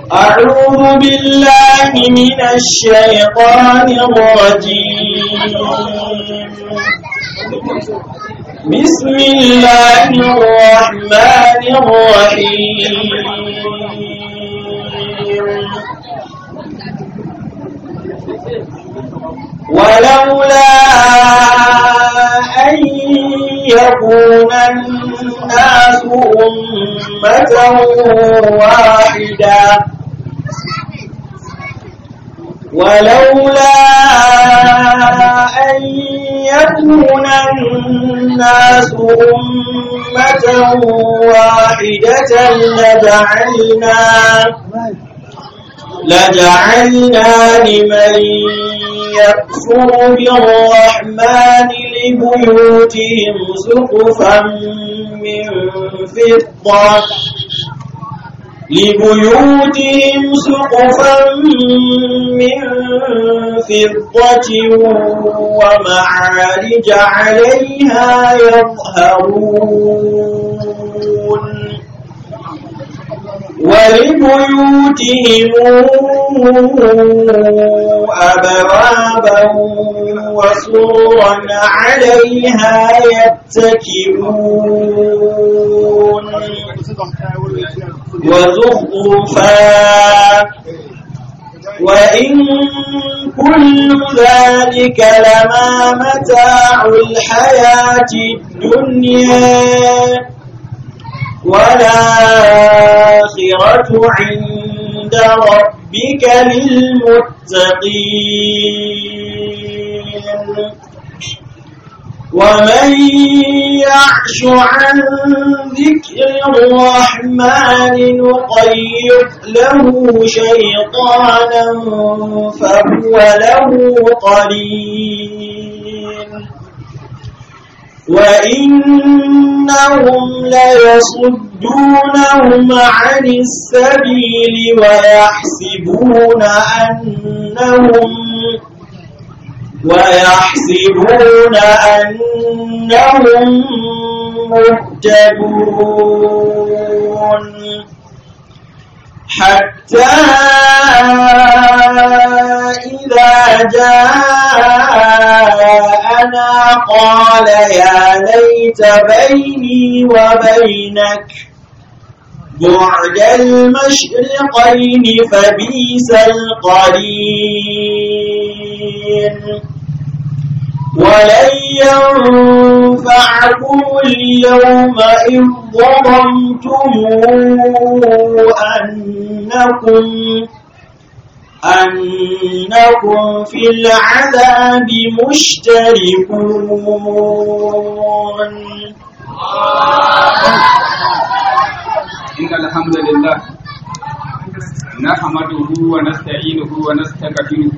أعوذ بالله من الشيطان الرجيم بسم الله الرحمن الرحيم ولولا أن يكون الناس أمة واحدة ولولا أن يكون الناس أمة واحدة لجعلنا لجعلنا لمن يكفر بالرحمن لبيوتهم سقفا من فضة لبيوتهم سقفا من فضة ومعارج عليها يظهرون ولبيوتهم أبوابا وسورا عليها يتكئون وزخرفا وإن كل ذلك لما متاع الحياة الدنيا والآخرة عند ربك للمتقين ومن يعش عن ذكر الرحمن نقيض له شيطانا فهو له قرين وإنهم ليصدونهم عن السبيل ويحسبون أنهم ويحسبون أنهم مهتدون حتى إذا جاءنا قال يا ليت بيني وبينك بعد المشرقين فبيس القرين ولن ينفعكم اليوم إذ ظلمتم أنكم أنكم في العذاب مشتركون إن الحمد لله نحمده ونستعينه ونستغفره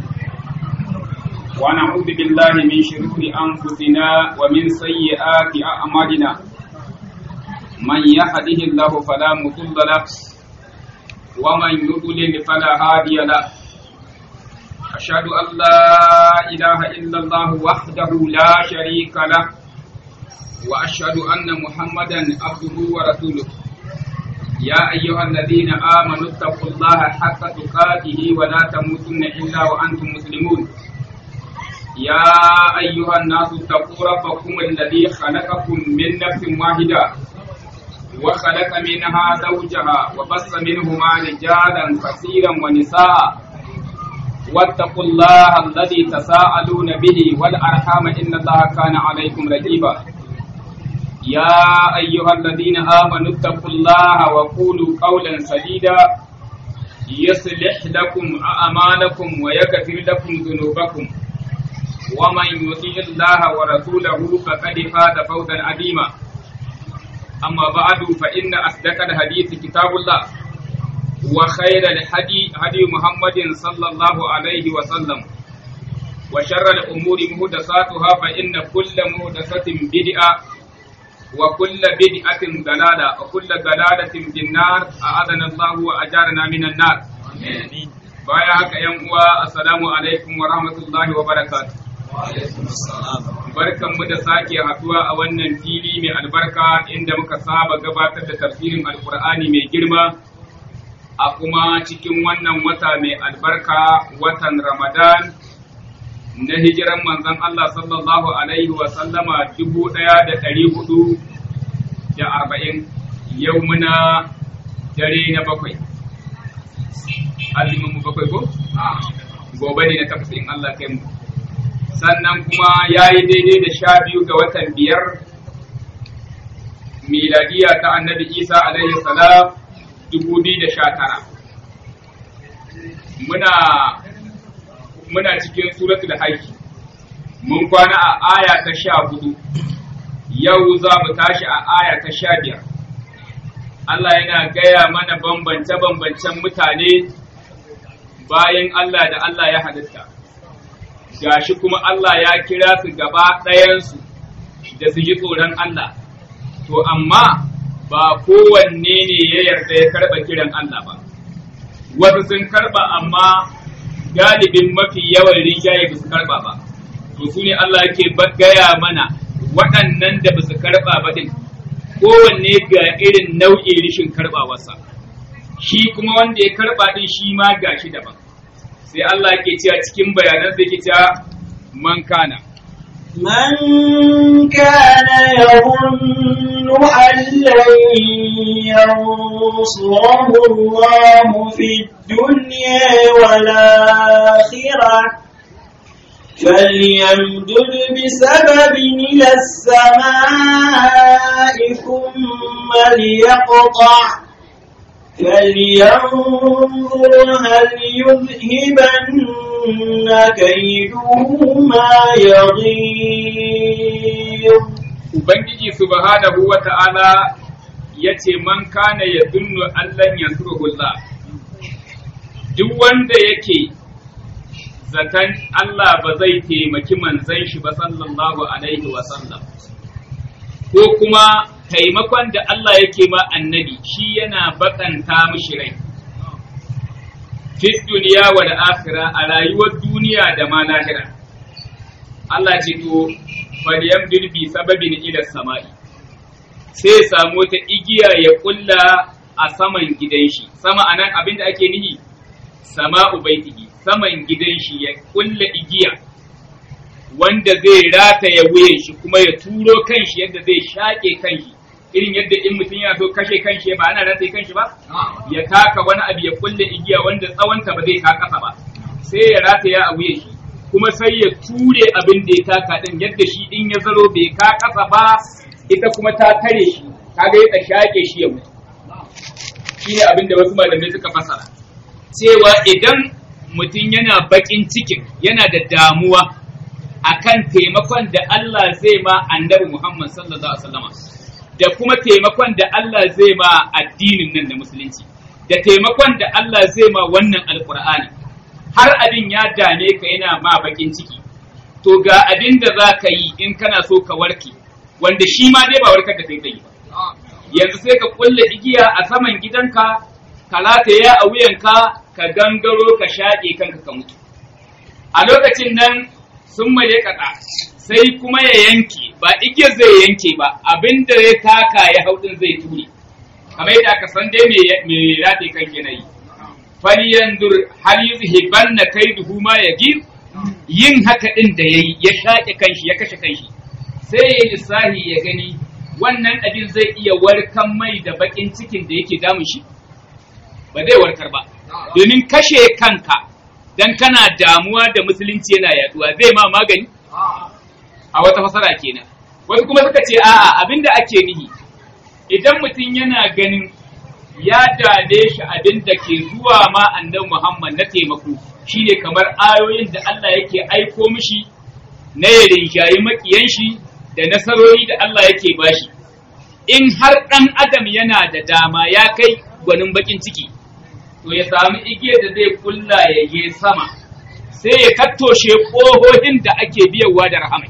ونعوذ بالله من شرور أنفسنا ومن سيئات أعمالنا من يهده الله فلا مضل له ومن يضلل فلا هادي له أشهد أن لا إله إلا الله وحده لا شريك له وأشهد أن محمدا عبده ورسوله يا أيها الذين آمنوا اتقوا الله حق تقاته ولا تموتن إلا وأنتم مسلمون يا أيها الناس اتقوا ربكم الذي خلقكم من نفس واحدة وخلق منها زوجها وبث منهما رجالا كثيرا ونساء واتقوا الله الذي تساءلون به والأرحام إن الله كان عليكم رقيبا يا أيها الذين آمنوا اتقوا الله وقولوا قولا سديدا يصلح لكم أعمالكم ويغفر لكم ذنوبكم ومن يطيع الله ورسوله فقد فاز فوزا عظيما أما بعد فإن أصدق الحديث كتاب الله وخير الهدي هدي محمد صلى الله عليه وسلم وشر الأمور محدثاتها فإن كل محدثة بدعة وكل بدعة ضلالة وكل ضلالة في النار أعاذنا الله وأجارنا من النار baya haka yan uwa assalamu alaikum wa rahmatullahi wa barakatuh barkan mu da sake haduwa a wannan fili mai albarka inda muka saba gabatar da tafsirin alkur'ani mai girma a kuma cikin wannan wata mai albarka watan Ramadan na hijiran manzon Allah sallallahu Alaihi wasallama dubu ɗaya da ɗari hudu da arba'in yau muna dare na bakwai. Azumin mu bakwai ko? Gobe ne na takwas in Allah kai mu. Sannan kuma ya yi daidai da sha biyu ga watan biyar miladiya ta annabi Isa alaihi salam dubu biyu da sha tara. Muna muna cikin suratul hajj mun kwana a aya ta sha hudu yau za mu tashi a aya ta sha biyar Allah yana gaya mana bambance-bambancen mutane bayan Allah da Allah ya halitta gashi kuma Allah ya kira su gaba ɗayansu da su ji tsoron Allah to amma ba kowanne ne ya yarda ya karɓa kiran Allah ba wasu sun karɓa amma galibin mafi yawan rinjaye ba su karba ba to su ne Allah yake gaya mana waɗannan da ba su karba ba din kowanne ga irin nau'in rishin karbawarsa shi kuma wanda ya karba din shi ma ga shi daban sai Allah ke cewa cikin bayanan sai ke cewa man kana من كان يظن أن لن ينصره الله في الدنيا والآخرة فليمدد بسبب إلى السماء ثم ليقطع فلينظر هل يذهبن كيده ما يغيظ Ubangiji subhanahu wa ta'ala ya ce, Man kana ya dunnu Allahn yansuruhullah, duk wanda yake zaton Allah ba zai taimaki manzan shi ba sallallahu Alaihi wasallam, ko kuma taimakon da Allah yake ma annabi shi yana bakanta mishi rai. Fit duniya wa da akhira a rayuwar duniya da ma lahira. Allah ce to Maryam bi sababin ila sama'i sai ya samu wata igiya ya kulla a saman gidan shi sama anan abin da ake nihi sama'u baitihi saman gidan shi ya kulla igiya wanda zai rataya wuyan shi kuma ya turo kanshi yadda zai shaƙe kanshi irin yadda in mutum yana so kashe kanshi ba ana rataye kanshi ba ya taka wani abu ya kulle igiya wanda tsawonta ba zai ka kasa ba sai ya rataya a wuyan shi kuma sai ya ture abin da ya taka din yadda shi in ya zaro bai ka kasa ba ita kuma ta tare shi kaga ya shaƙe shi ya mutu shine abin da wasu malamai suka fasara cewa idan mutum yana bakin cikin yana da damuwa akan taimakon da Allah zai ma annabi Muhammad sallallahu alaihi wasallam da kuma taimakon da Allah zai ma addinin nan da musulunci da taimakon da Allah zai ma wannan alkur'ani har abin ya dame ka yana ma bakin ciki to ga abin da za ka yi in kana so ka warke wanda shi ma dai ba warkar da kai zai yi ba yanzu sai ka kulle igiya a saman gidanka ka rataya a wuyanka ka gangaro ka shaƙe kanka ka mutu a lokacin nan sun maye kaɗa sai kuma ya yanke ba igiyar zai yanke ba abin da ya taka ya hau ɗin zai ture kamar yadda aka san dai mai rataye kan ke na yi falyandur hal yuzhibanna kaiduhu ma yagir yin haka ɗin da yayi ya shaƙe kanshi ya kashe kanshi sai ya lissahi ya gani wannan abin zai iya warkan mai da bakin cikin da yake damun shi ba zai warkar ba domin kashe kanka dan kana damuwa da musulunci yana yaduwa zai ma magani a wata fasara kenan wasu kuma suka ce a'a abinda ake nihi idan mutum yana ganin ya dade shi abin da ke zuwa ma annabi Muhammad na taimako shine kamar ayoyin da Allah yake aiko mishi na ya rinjayi makiyan shi da nasarori da Allah yake bashi in har ɗan adam yana da dama ya kai gwanin bakin ciki to ya sami igiyar da zai kulla ya je sama sai ya kattoshe ƙohohin da ake biyawa da rahamai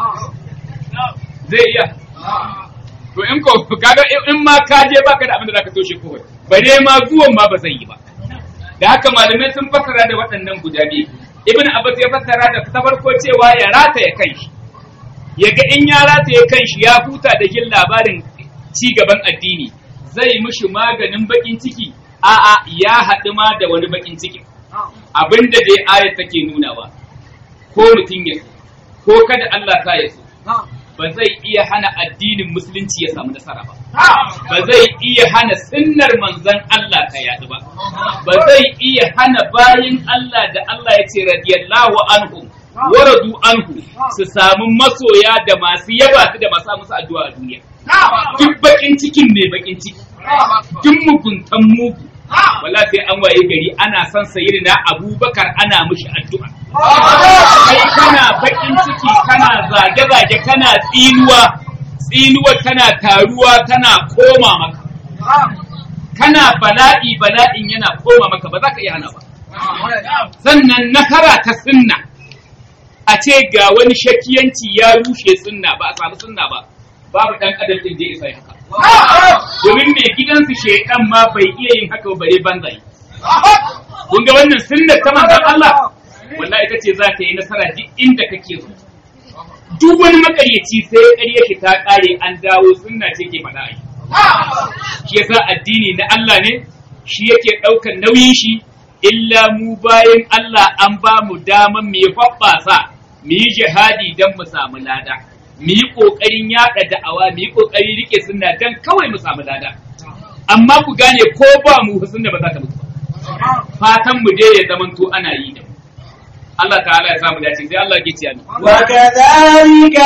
zai iya to in ko kaga in ma ka je baka da abin da zaka toshe kohon bare ma zuwan ma ba zai yi ba da haka malamai sun fassara da waɗannan guda biyu ibn abbas ya fassara da ta farko cewa ya rata ya kai ya ga in ya rata ya kan shi ya huta da jin labarin ci gaban addini zai mishi maganin bakin ciki a'a ya haɗu ma da wani bakin ciki abinda dai ayat take nunawa ko mutum ya so ko kada Allah ta ya so ba zai iya hana addinin musulunci ya samu nasara ba ba zai iya hana sunnar manzon Allah ta yadu ba ba zai iya hana bayin Allah da Allah ya ce radiyallahu anhum waradu anhu su samu masoya da masu yaba su da masu musu addu'a a duniya duk bakin cikin mai bakin ciki duk muguntan mugu wala sai an waye gari ana son sayyidina abubakar ana mushi addu'a kai kana bakin ciki kana zage-zage kana tsinuwa tsinuwa tana taruwa tana koma maka kana bala'i bala'in yana koma maka ba za ka iya hana ba sannan nasara ta sunna a ce ga wani shakiyanci ya rushe sunna ba a samu sunna ba babu dan adam din da ya isa haka domin mai gidansu shedan ma bai iya yin haka bare banzai kun ga wannan sunnar ta manzon Allah wallahi ita ce za ta yi nasara duk inda kake so duk wani makaryaci sai ƙarya shi ta ƙare an dawo sunna ce ke faɗa ai shi yasa addini na Allah ne shi yake ɗaukar nauyin shi illa mu bayan Allah an ba mu daman mu yi faɓɓasa mu yi jihadi don mu samu lada mu yi ƙoƙarin yaɗa da'awa mu yi ƙoƙarin riƙe sunna don kawai mu samu lada amma ku gane ko ba mu sunna ba za ta mutu ba fatan mu dai ya zamanto ana yi da mu Allah ta'ala ya samu dace sai Allah ya ce ni وكذلك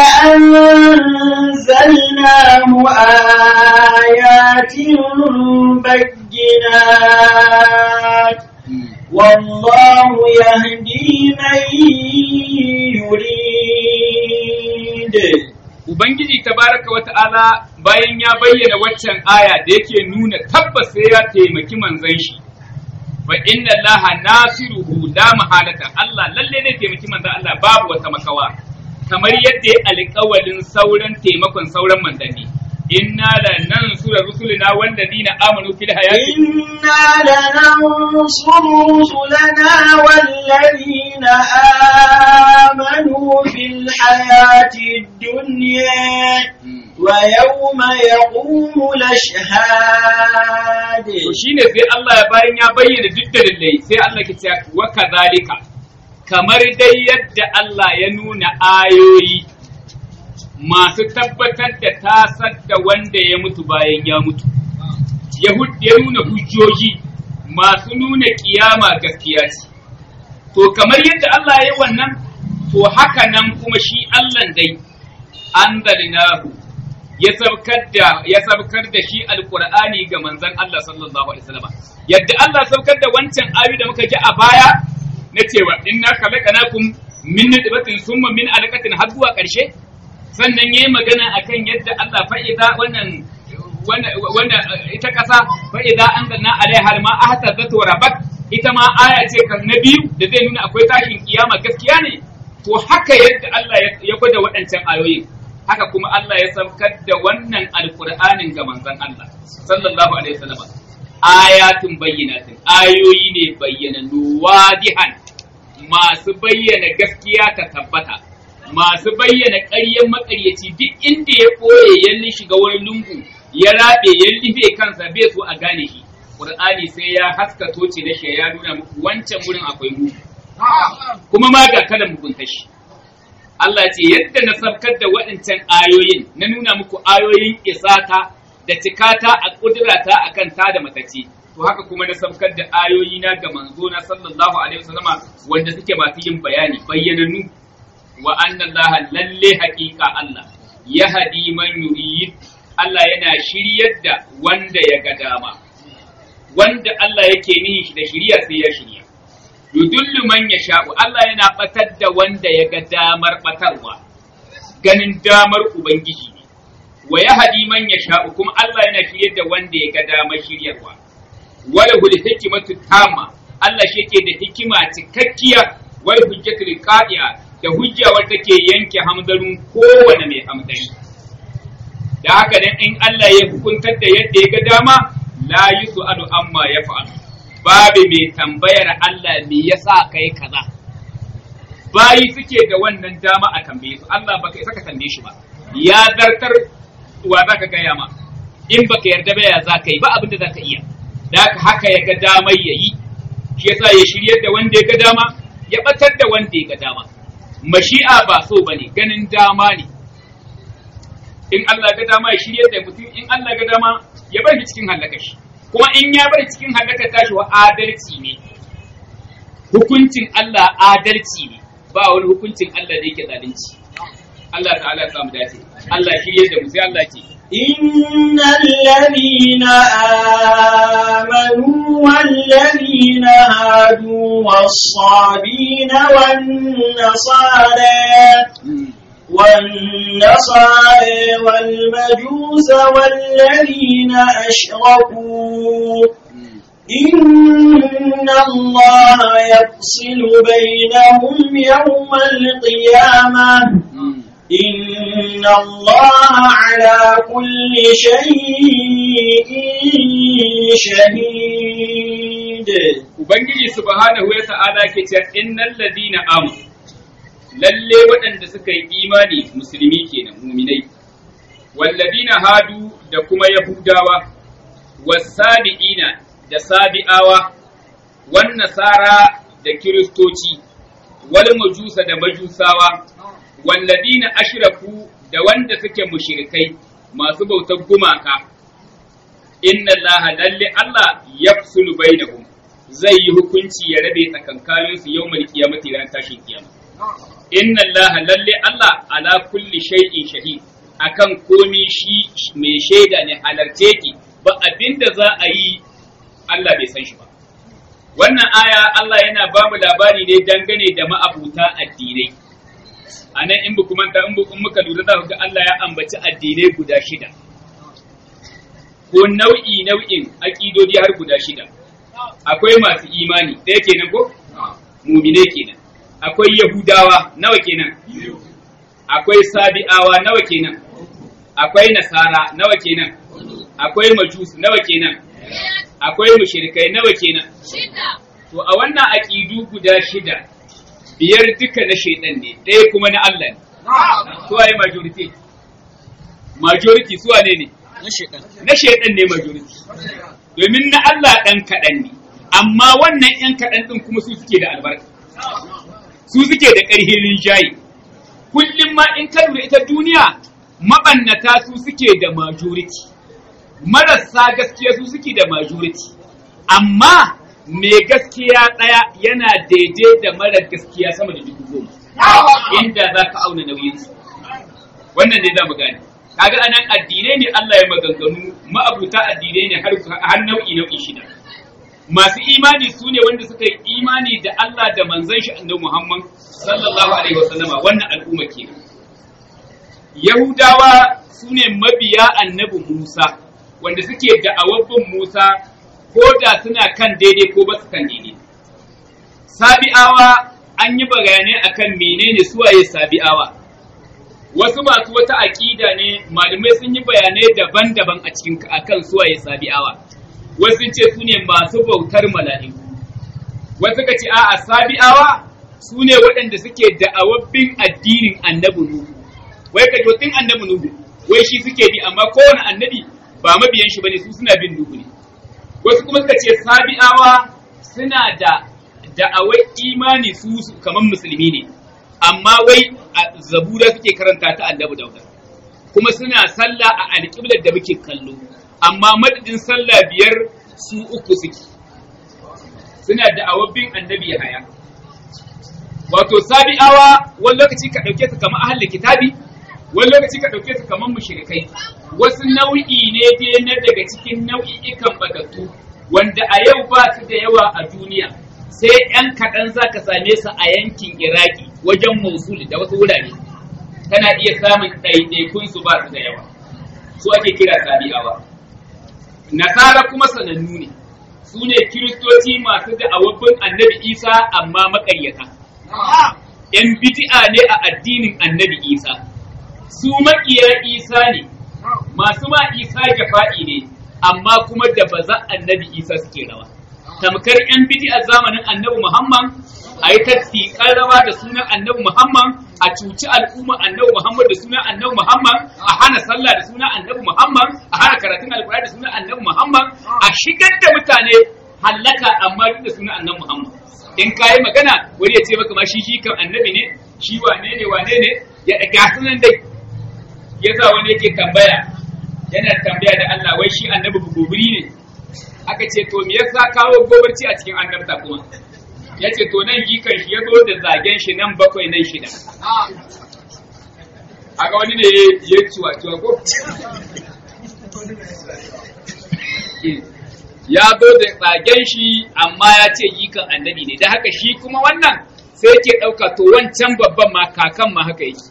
أنزلناه آيات بينات والله يهدي من يريد Ubangiji tabaraka wa ta'ala bayan ya bayyana waccan aya da yake nuna tabbas sai ya taimaki manzon shi fa inna allaha nasiruhu la mahalata Allah lalle ne taimaki manzon Allah babu wata makawa kamar yadda ya alƙawalin sauran taimakon sauran manzanni inna la nansura rusulina walladina amanu fil hayati إنا لننصر رسلنا والذين آمنوا في الحياة الدنيا ويوم يقوم الأشهاد to shine sai Allah ya bayan ya bayyana duk dalilai sai Allah ke cewa wa kadhalika kamar dai yadda Allah ya nuna ayoyi masu tabbatar da tasar da wanda ya mutu bayan ya mutu Yahud ya nuna hujjoji masu nuna kiyama gaskiya ce to kamar yadda Allah ya yi wannan to haka nan kuma shi Allah dai anzalnahu ya sabkar da ya sabkar da shi alqur'ani ga manzon Allah sallallahu alaihi wasallam yadda Allah sabkar da wancan ayoyi da muka ji a baya na cewa inna khalaqnakum min nutfatin summa min alaqatin har zuwa ƙarshe sannan yayi magana akan yadda Allah fa'iza wannan wanda ita ƙasa fa'iza anzalna alaiha alma ahtazzat wa rabat ita ma aya ce kan na biyu da zai nuna akwai tashin kiyama gaskiya ne to haka yadda Allah ya gwada waɗancan ayoyin haka kuma Allah ya saukar da wannan alkur'anin ga manzon Allah sallallahu alaihi wasallam ayatun bayyinatin ayoyi ne bayyananu wadihan masu bayyana gaskiya ta tabbata masu bayyana ƙaryen maƙaryaci duk inda ya ɓoye ya shiga wani lungu ya rabe ya libe kansa bai so a gane shi Qur'ani sai ya haska toce da shi ya nuna muku wancan wurin akwai mu kuma ma ga kada mugunta shi Allah ce yadda na sabkar da waɗancan ayoyin na nuna muku ayoyin isata da cikata a ƙudurata a kan ta da matace to haka kuma na sabkar da ayoyi na ga manzo na sallallahu alaihi wasallama wanda suke masu yin bayani bayyananu wa anna Allah lalle haƙiƙa Allah ya hadi man yurid Allah yana shiryar da wanda ya ga dama wanda Allah yake nihin shi da shiriya sai ya shirya yudullu man yasha'u Allah yana batar da wanda ya ga damar batarwa ganin damar ubangiji ne wa yahdi man yasha'u kuma Allah yana shiryar da wanda ya ga damar shiryarwa wala hul hikmatu tamma Allah shi yake da hikima cikakkiya wal hujjatul qadi'a da hujja wadda take yanke hamdarun kowane mai hamdari da haka dan in Allah ya hukuntar da yadda ya ga dama la yus'alu amma yaf'alu babu mai tambayar Allah me yasa kai kaza bayi suke da wannan dama a tambaye su Allah baka isa ka tambaye shi ba ya zartar wa zaka gaya ma in baka yarda ba ya zaka yi ba abin da zaka iya da haka ya ga damar ya yi shi yasa ya shiryar da wanda ya ga dama ya batar da wanda ya ga dama mashi'a ba so bane ganin dama ne in Allah ga dama ya shiryar da mutum in Allah ga dama ya bar shi cikin halaka shi kuma in ya bar cikin halaka tashi wa adalci ne hukuncin Allah adalci ne ba wani hukuncin Allah da yake zalunci Allah ta'ala ya samu dace Allah shiryar da mu sai Allah ce إن الذين آمنوا والذين هادوا والصابين والنصارى والنصارى والمجوس والذين أشركوا إن الله يفصل بينهم يوم القيامة إن الله على كل شيء شهيد Ubangiji subhanahu wa ta'ala ke cewa innal ladina amanu lalle waɗanda suka yi imani musulmi kenan muminai walladina hadu da kuma yahudawa wasabi'ina da sabi'awa wan nasara da kiristoci wal majusa da majusawa walladina ashraku da wanda suke mushrikai masu bautar gumaka inna allaha lalle allah yafsulu bainahum zai yi hukunci ya rabe tsakankanin su yawmal qiyamati ran tashin kiyama inna allaha lalle allah ala kulli shay'in shahid akan komi shi mai shaida ne halarce ki ba abinda za a yi Allah bai san shi ba wannan aya Allah yana ba mu labari ne dangane da ma'abuta addinai a nan in buku manta in muka lura za ku ga Allah ya ambaci addinai guda shida ko nau'i nau'in aƙidodi har guda shida akwai masu imani ɗaya kenan ko mumine kenan akwai yahudawa nawa kenan akwai sabi'awa nawa kenan akwai nasara nawa kenan akwai majus nawa kenan akwai mushrikai nawa kenan to a wannan aƙidu guda shida biyar duka na shaidan ne ɗaya kuma na Allah ne su waye majority majority su wane ne na shaidan ne majority domin na Allah ɗan kaɗan ne amma wannan ‘yan kaɗan ɗin kuma su suke da albarka su suke da ƙarfin rinjaye kullum ma in ka lura ita duniya maɓannata su suke da majority marasa gaskiya su suke da majority amma mai gaskiya ɗaya yana daidai da mara gaskiya sama da dubu goma inda za ka auna nauyinsu wannan ne za mu gane kaga anan addinai ne Allah ya maganganu ma'abuta addinai ne har nau'i nau'i shida masu imani su ne wanda suka yi imani da Allah da manzon shi annabi Muhammad sallallahu alaihi wasallama wannan al'umma kenan Yahudawa su ne mabiya annabi Musa wanda suke da'awar bin Musa ko da suna kan daidai ko ba su kan daidai. Sabi'awa an yi bayanai akan menene suwaye sabi'awa. Wasu masu wata aƙida ne malamai sun yi bayanai daban-daban a cikin akan suwaye sabi'awa. Wasu ce su ne masu bautar mala'iku. Wasu ka ce a'a sabi'awa su ne waɗanda suke da'awar bin addinin annabi Nuhu. Wai ka tun annabi Nuhu, wai shi suke bi amma kowane annabi ba mabiyan shi bane su suna bin Nuhu ne. wasu kuma suka ce sabi'awa suna da da'awai imani su kamar musulmi ne amma wai a zabura suke karanta ta annabi dauda kuma suna sallah a alƙiblar da muke kallo amma madadin sallah biyar su uku suke suna da'awar bin annabi haya wato sabi'awa wani lokaci ka ɗauke su kamar ahalin kitabi wani lokaci ka ɗauke su kamar mushrikai wasu nau'i ne dai na daga cikin nau'i'ikan batattu wanda a yau ba su da yawa a duniya sai ‘yan kaɗan za ka same su a yankin iraki wajen mosul da wasu wurare kana iya samun ɗaiɗaikun su ba su da yawa su ake kira sabi'awa nasara kuma sanannu ne su ne kiristoci masu da awabbin annabi isa amma maƙaryata ‘yan bidi'a ne a addinin annabi isa su maƙiya isa ne masu ma isa jafa'i ne amma kuma da ba za annabi isa suke rawa tamkar yan bidi a zamanin annabi muhammad a yi tafi rawa da sunan annabi muhammad a cuci al'umma annabi Muhammad da sunan annabi Muhammad a hana sallah da sunan annabi Muhammad a hana karatun alkur'ani da sunan annabi Muhammad a shigar da mutane hallaka amma duk da sunan annabi Muhammad in kayi magana wani ya ce maka ma shi shi kan annabi ne shi wane ne wane ne ya ga sunan dai yasa wani yake tambaya yana tambaya da Allah wai shi annabi gobiri ne aka ce to me yasa kawo gobarci a cikin annabta kuma ya ce to nan gikan shi ya zo da zagen shi nan bakwai nan shida a ga wani ne ya ciwa ciwa ko ya zo da zagen shi amma ya ce gikan annabi ne da haka shi kuma wannan sai ke ɗauka to wancan babban ma kakan ma haka yake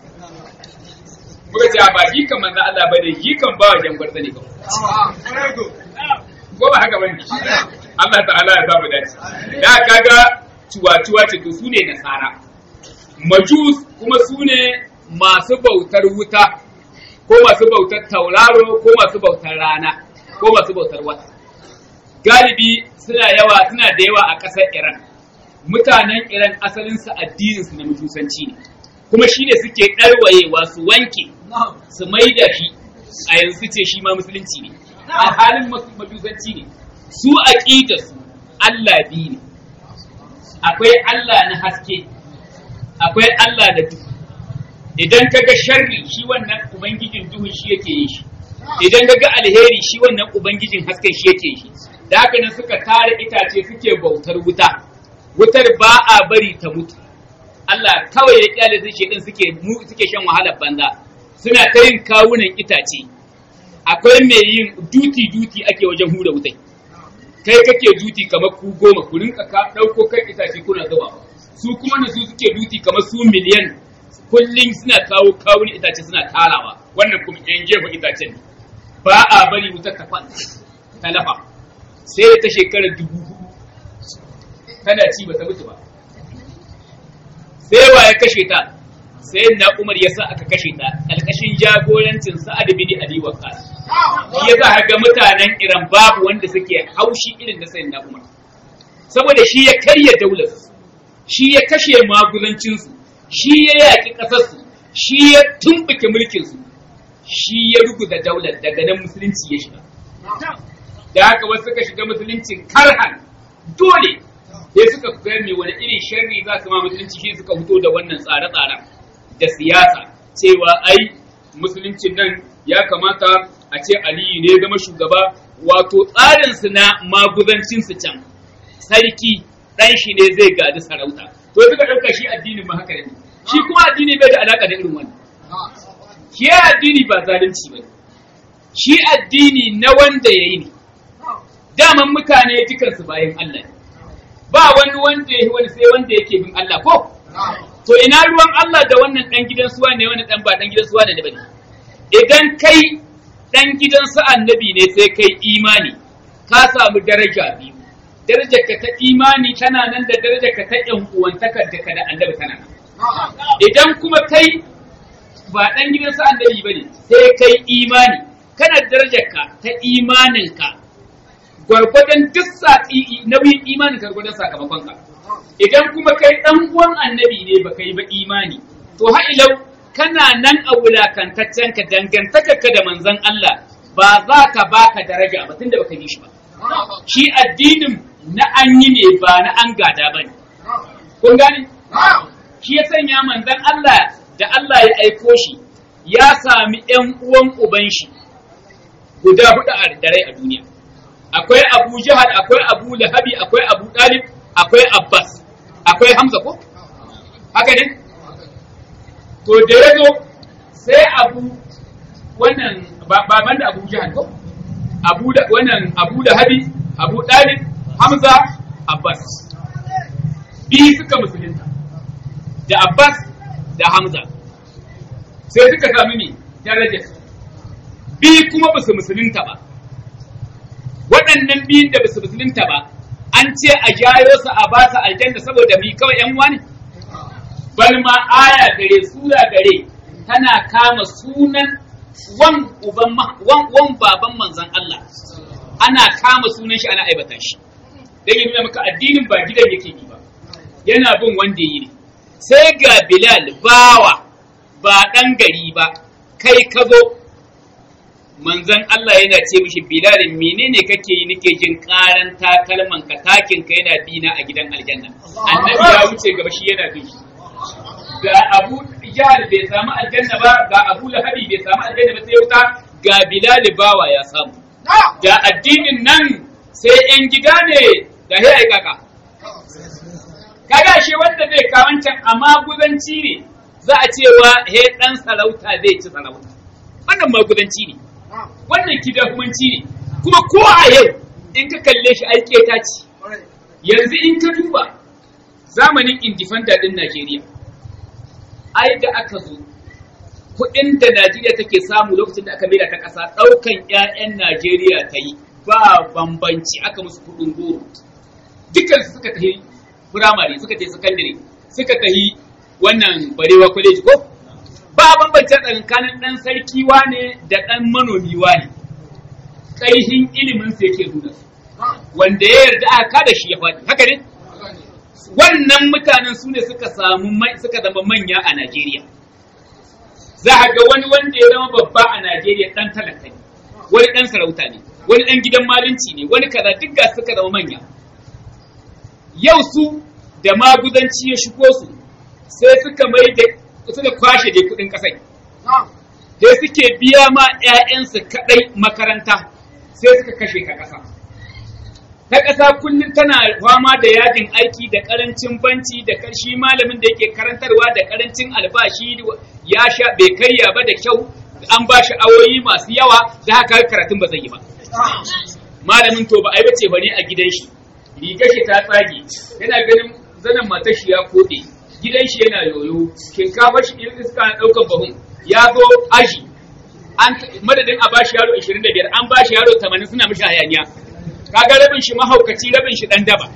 muka ce ba gikan manzo Allah ba ne gikan ba wajen gwarza ne kawai ko ba haka bane Allah ta'ala ya samu dace da kaga cuwa-cuwa ce to sune nasara majus kuma sune masu bautar wuta ko masu bautar tauraro ko masu bautar rana ko masu bautar wata galibi suna yawa suna da yawa a ƙasar Iran mutanen Iran asalin su addinin su na mutusanci ne kuma shine suke ɗarwayewa su wanke su maida shi a yanzu ce shi ma musulunci ne a halin majusanci ne su aqida su Allah biyu ne akwai Allah na haske akwai Allah da duhu idan kaga sharri shi wannan ubangijin duhun shi yake yin shi idan kaga alheri shi wannan ubangijin hasken shi yake shi da haka nan suka tare itace suke bautar wuta wutar ba a bari ta mutu Allah kawai ya kyale su shedan suke suke shan wahalar banza suna ta yin kawunan itace akwai mai yin duti duti ake wajen hura wutai kai kake duti kamar ku goma ku rinka ka dauko kan itace kuna zuba su kuma na su suke duti kamar su miliyan kullum suna kawo kawun itace suna tarawa wannan kuma yan jefa itacen ba a bari wutar ta kwanta ta lafa sai ta shekarar dubu hudu tana ci ba ta mutu ba sai wa ya kashe ta sai na umar ya sa aka kashe ta ƙarƙashin jagorancin sa'ad bin abi waqas shi ya sa ga mutanen iran babu wanda suke haushi irin da sayyidina umar saboda shi ya karya daular shi ya kashe magulancinsu shi ya yaƙi ƙasarsu shi ya tumɓuke mulkinsu shi ya ruguza daular daga nan musulunci ya shiga da haka wasu suka shiga musuluncin karhan dole sai suka ga mai wani irin sharri za su ma musulunci shi suka fito da wannan tsare-tsaren da siyasa cewa ai musuluncin nan ya kamata a ce aliyu ne zama shugaba wato tsarinsu na maguzancinsu can sarki ɗan shi ne zai gadi sarauta to suka ɗauka shi addinin ma haka ne shi kuma addini bai da alaƙa da irin wannan shi addini ba zalunci ba shi addini na wanda ya yi ne daman mutane dukansu bayan Allah ne ba wani wanda ya wani sai wanda yake bin Allah ko to ina ruwan Allah da wannan dan gidan suwa ne wani dan ba dan gidan suwa ne bane idan kai dan gidan su annabi ne sai kai imani ka samu daraja biyu darajar ka ta imani tana nan da darajar ka ta yan uwantakar da ka da annabi tana nan idan kuma kai ba dan gidan su annabi bane sai kai imani kana darajar ka ta imanin ka gwargwadon duk nauyin imanin gwargwadon sakamakon ka idan kuma kai dan uwan annabi ne baka yi ba imani to ha ilau kana nan a wulakantaccen ka dangantaka ka da manzon Allah ba za ka baka daraja ba tunda baka yi shi ba shi addinin na an yi ne ba na an gada ba ne kun gane shi ya sanya manzon Allah da Allah ya aiko shi ya sami ƴan uwan uban shi guda hudu a dare a duniya akwai Abu Jahal akwai Abu Lahabi akwai Abu Talib akwai Abbas akwai Hamza ko haka ne to da ya zo sai Abu wannan baban da Abu Jahal ko Abu da wannan Abu Lahabi Abu Talib Hamza Abbas bi suka musulunta da Abbas da Hamza sai suka sami ne darajar bi kuma ba su musulunta ba waɗannan biyun da basu musulunta ba an ce a jayo su a ba su aljanna saboda mi kawai yan wani bal ma aya gare sura gare tana kama sunan wan uban wan wan baban manzon Allah ana kama sunan shi ana aibata shi dan ya nuna maka addinin ba gidan yake yi ba yana bin wanda yi ne sai ga bilal bawa ba ɗan gari ba kai ka zo manzon Allah yana ce mishi bilal menene kake yi nake jin karan takalman ka takin ka yana bina a gidan aljanna annabi ya wuce gaba shi yana bin shi ga abu jahal bai samu aljanna ba ga abu lahabi bai samu aljanna ba sai wuta ga bilal bawa ya samu da addinin nan sai yan gida ne da he ai kaka kaga shi wanda zai kawancan amma guzanci ne za a cewa he dan sarauta zai ci sarauta wannan maguzanci ne wannan kidahumanci ne kuma ko a yau in ka kalle shi aike ta ci yanzu in ka duba zamanin indifenda din Najeriya ai da aka zo kuɗin da Najeriya take samu lokacin da aka maida ta ƙasa ɗaukan 'ya'yan Najeriya ta yi ba bambanci aka musu kuɗin goro dukkan su suka tafi firamare suka tafi sakandare suka tafi wannan barewa college ko ba bambance tsakanin ɗan sarki wane da ɗan manomi wane ƙaihin ilimin sa yake nuna su wanda ya yarda aka kada shi ya faɗi haka ne wannan mutanen su ne suka samu suka zama manya a Najeriya za a ga wani wanda ya zama babba a Najeriya ɗan talaka ne wani ɗan sarauta ne wani ɗan gidan malinci ne wani kaza duk ga suka zama manya yau su da maguzanci ya shigo su sai suka mai da suka kwashe da kudin kasai sai suke biya ma 'ya'yansu kadai makaranta sai suka kashe ka kasa ta ƙasa kullum tana fama da yajin aiki da ƙarancin banci da shi malamin da yake karantarwa da ƙarancin albashi ya sha bai karya ba da kyau an ba shi awoyi masu yawa da haka karatun ba zai yi ba malamin to ba a yi bace ba ne a gidan shi rigar shi ta tsage yana ganin zanen matar shi ya koɗe gidan shi yana yoyo shinkafar shi irin iska na ɗaukar bahun ya zo aji an madadin a bashi yaro 25 an bashi yaro 80 suna mishi hayaniya kaga rabin shi mahaukaci rabin shi dan daba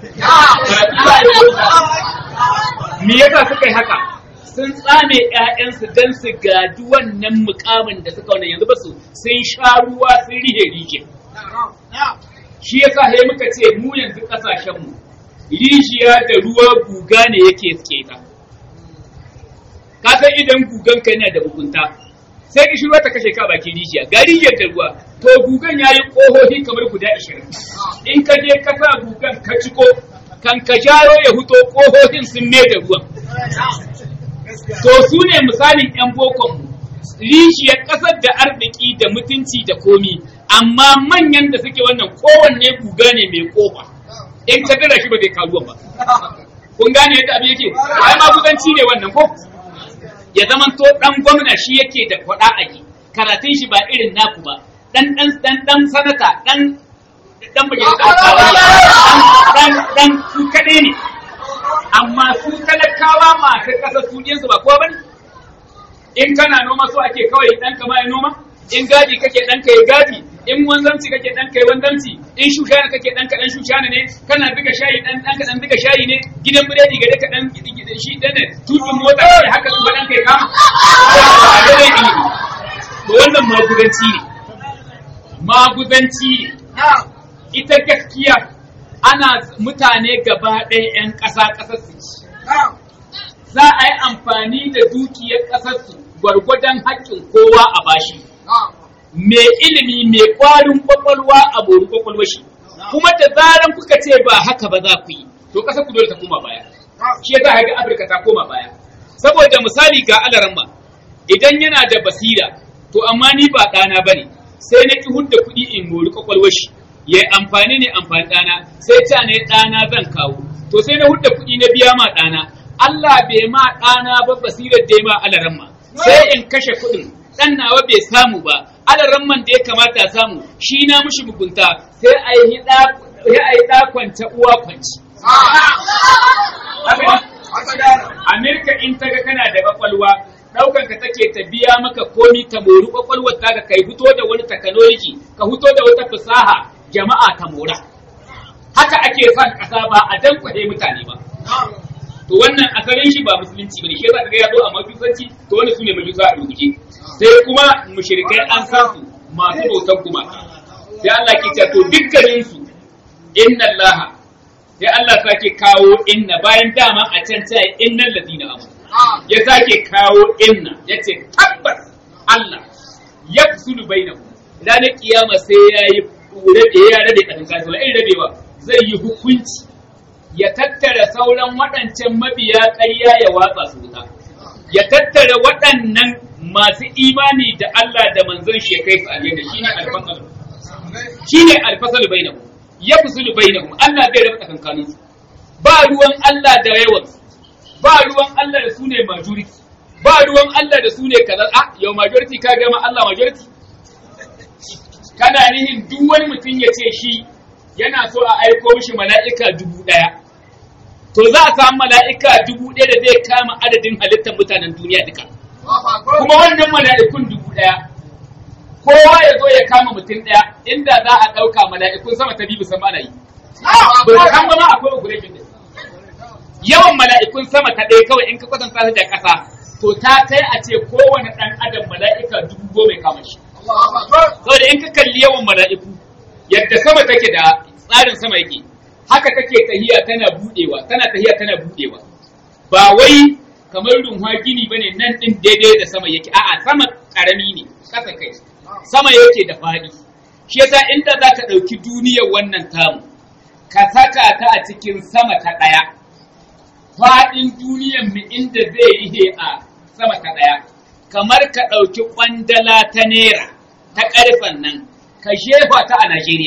me yasa suka yi haka sun tsame ƴaƴansu dan su gadi wannan mukamin da suka wannan yanzu ba su sun sha ruwa sun rihe rije shi yasa sai muka ce mu yanzu kasashen mu rijiya da ruwa guga ne yake suke ta ka san idan gugan ka yana da bugunta sai ki ruwa ta kashe ka baki rijiya ga rijiyar da ruwa to gugan yayi kohohi kamar guda 20 in ka je ka sa gugan ka ciko kan ka jaro ya huto kohohin sun ne da ruwan to su ne misalin yan bokon mu rijiyar ƙasar da arziki da mutunci da komi amma manyan da suke wannan kowanne guga ne mai kofa in ka dira shi ba zai karuwa ba kun gane yadda abin yake ai ma kusanci ne wannan ko ya zaman to dan gwamna shi yake da kwada a yi karatun shi ba irin naku ba dan dan dan dan sanata dan dan majalisa dan dan su kadai ne amma su talakawa masu kasa su su ba kowa bane in kana noma so ake kawai dan kama ya noma in gadi kake dan kai gadi in wanzanci kake dan kai wanzanci in shushana kake dan ka dan shushana ne kana duka shayi dan dan ka dan duka shayi ne gidan biredi gare ka dan shi dan tutun mota ne haka kuma dan kai kama to wannan magudanci ne maguzanci ne ita gaskiya ana mutane gaba ɗaya 'yan ƙasa ƙasar su ci za a yi amfani da dukiyar ƙasar su gwargwadon haƙƙin kowa a bashi mai ilimi mai ƙwarin ƙwaƙwalwa a bori ƙwaƙwalwa shi kuma da zaran kuka ce ba haka ba za ku yi to ƙasar ku dole ta koma baya shi ya za ga afirka ta koma baya saboda misali ga alaramma idan yana da basira to amma ni ba ɗana ba ne sai na ki hudda kuɗi in mori ƙwaƙwalwar shi ya yi amfani ne amfani ɗana sai ta ne ɗana zan kawo to sai na hudda kuɗi na biya ma ɗana Allah bai ma ɗana ba basirar da ya ma alaramma sai in kashe kuɗin ɗan nawa bai samu ba alaramman da ya kamata a samu shi na mushi mugunta sai a yi ɗa kwanta uwa kwanci. Amerika in ta ga kana da kwakwalwa ɗaukan ka take ta biya maka komi ta mori kwakwalwar ta kai fito da wani technology ka fito da wata fasaha jama'a ta mora haka ake son ƙasa ba a dankwahe mutane ba to wannan asalin shi ba musulunci bane shi yasa kaga ya zo a majusanci to wannan sune majusa a rubuce sai kuma mushrikai an san su masu bautan kuma sai Allah ke cewa to dukkanin su inna Allah sai Allah sake kawo inna bayan dama a can ta innal ladina amanu ya sake kawo inna ya ce tabbas Allah ya fusulu bainahu ranar kiyama sai ya yi rabe ya rabe tsakankanin wa irin rabewa zai yi hukunci ya tattara sauran waɗancan mabiya ƙarya ya watsa su wuta ya tattara waɗannan masu imani da Allah da manzon shi ya kai su aljanna shine alfasal shine alfasal bainahu ya fusulu bainahum Allah zai raba tsakankanin su ba ruwan Allah da yawan ba ruwan Allah da su ne majority ba ruwan Allah da su ne kaza a yau majority ka gama Allah majority kana nihin duk wani mutum ya ce shi yana so a aiko mishi mala'ika dubu ɗaya to za a samu mala'ika dubu ɗaya da zai kama adadin halittar mutanen duniya duka kuma wannan mala'ikun dubu ɗaya kowa ya zo ya kama mutum ɗaya inda za a ɗauka mala'ikun sama ta biyu sama ana yi ba kan ba ma akwai operation din yawan mala'ikun sama ta ɗaya kawai in ka kwatanta ta da ƙasa to ta kai a ce kowane ɗan adam mala'ika dubu goma ya kama shi saboda in ka kalli yawan mala'iku yadda sama take da tsarin sama yake haka take tahiya tana budewa tana tahiya tana budewa ba wai kamar runwa gini bane nan din daidai da sama yake a'a sama karami ne kasa kai sama yake da fadi shi yasa inda za ka ɗauki duniyar wannan tamu ka saka ta a cikin sama ta ɗaya faɗin duniyar mu inda zai yi a sama ta ɗaya kamar ka ɗauki ƙwandala ta naira ta ƙarfen nan ka shefa ta a Najeriya.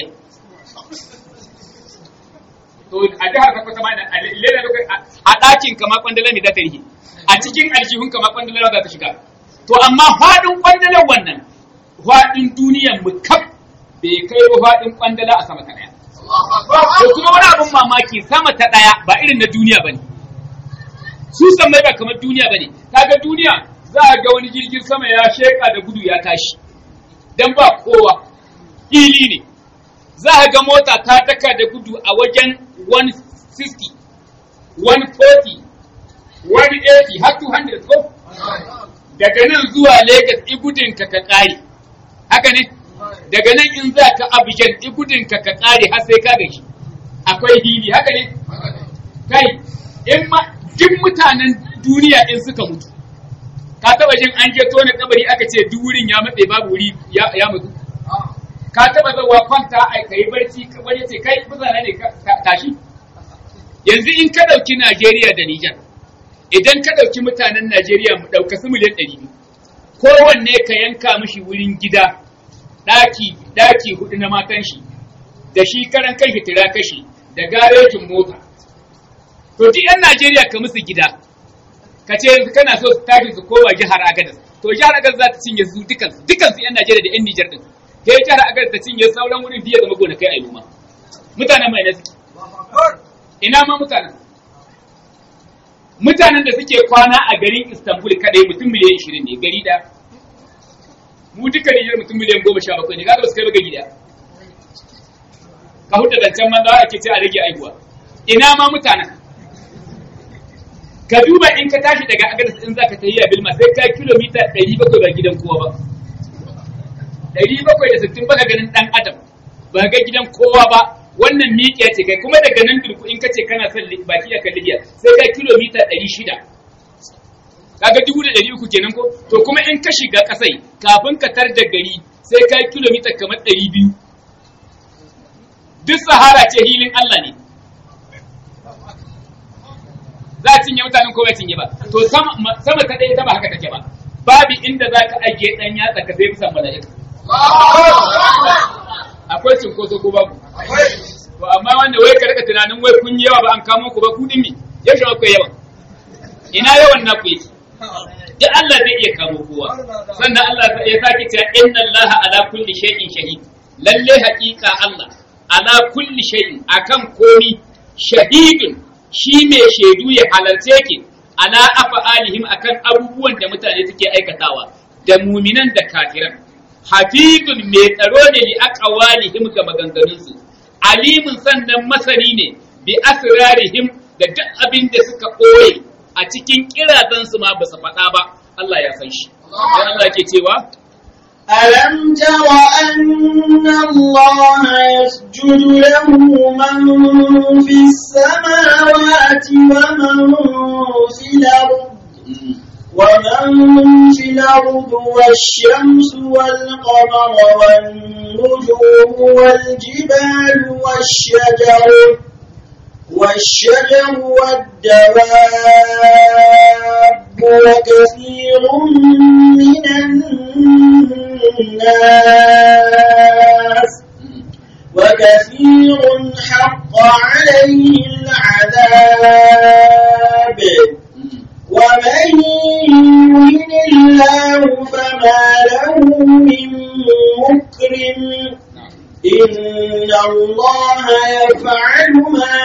To a jihar ka kwata mana a lera a ɗakin kama ƙwandala ne za ta rike, a cikin aljihun kama ƙwandala za ta shiga. To amma faɗin ƙwandalar wannan faɗin duniyar mu kaf bai kai ba faɗin ƙwandala a sama ta ɗaya. To kuma wani abin mamaki sama ta ɗaya ba irin na duniya ba ne. Su mai ba kamar duniya ba ne. Kaga duniya za a ga wani jirgin sama ya sheƙa da gudu ya tashi. Dan ba kowa. fili ne za a ga mota ta daka da gudu a wajen 160 140 180 har 200 ko daga nan zuwa Legas igudin ka ka kare haka ne daga nan in za ka Abidjan igudin ka ka kare har sai ka gashi akwai hili haka ne kai in ma duk mutanen duniya in suka mutu ka taba jin an je tona kabari aka ce duk wurin ya matse babu wuri ya mutu ka taba zawa kwanta a kai barci wani ce kai mutane ne tashi yanzu in ka dauki Najeriya da Nijar idan ka dauki mutanen Najeriya mu dauka su miliyan 200 kowanne ka yanka mishi wurin gida daki daki hudu na matan shi da shi karan kai hitira kashi da garejin mota to duk yan Najeriya ka musu gida ka ce kana so su tashi su koma jihar Agadez to jihar Agadez za ta cinye su dukan dukan su yan Najeriya da yan Nijar din sai jihar Agadez ta cinye sauran wurin biya zama gona kai a noma mutanen mai nasu ina ma mutanen mutanen da suke kwana a garin Istanbul kadai mutum miliyan 20 ne gari da mu duka Nijar mutum miliyan 17 ne kaga ba su kai ba gari da ka huta da can manzo ake ce a rage aihuwa ina ma mutanen ka duba in ka tashi daga Agadez in zaka tafiya Bilma sai ka kilomita 700 ba gidan kowa ba ɗari bakwai da sittin baka ganin ɗan adam ba ga gidan kowa ba wannan miƙiya ce kai kuma daga nan durku in ka ce kana son baki a kan libya sai ka kilomita ɗari shida kaga dubu da ɗari uku kenan ko to kuma in ka shiga ƙasai kafin ka tar da gari sai ka kilomita kamar ɗari biyu duk sahara ce hilin allah ne za a cinye mutanen ko ba cinye ba to sama ta ɗaya ta ba haka take ba babu inda za ka ajiye ɗan yatsa ka sai bisan mala'ika akwai cinkoso ko babu to amma wanda wai ka rika tunanin wai kun yawa ba an kamo ku ba ku din mi yaushe akwai yawa ina yawan na ku yake duk Allah zai iya kamo kowa sannan Allah ya sake cewa inna Allah ala kulli shay'in shahid lalle haƙiƙa Allah ala kulli shay'in akan komi shahidun shi mai shaidu ya halarce ki ala afa'alihim akan abubuwan da mutane suke aikatawa da muminan da kafiran hafizun mai tsaro ne li aqwalihim ga maganganunsu alimin sannan masani ne bi asrarihim da duk abin da suka ɓoye a cikin kirazansu ma ba su faɗa ba Allah ya san shi dan Allah ke cewa ألم تر أن الله يسجد له من في السماوات ومن في الأرض ومن في الأرض والشمس والقمر والنجوم والجبال والشجر والشجر والدواب وكثير من الناس وكثير حق عليه العذاب ومن يهن الله فما له من مكرم إن الله يفعل ما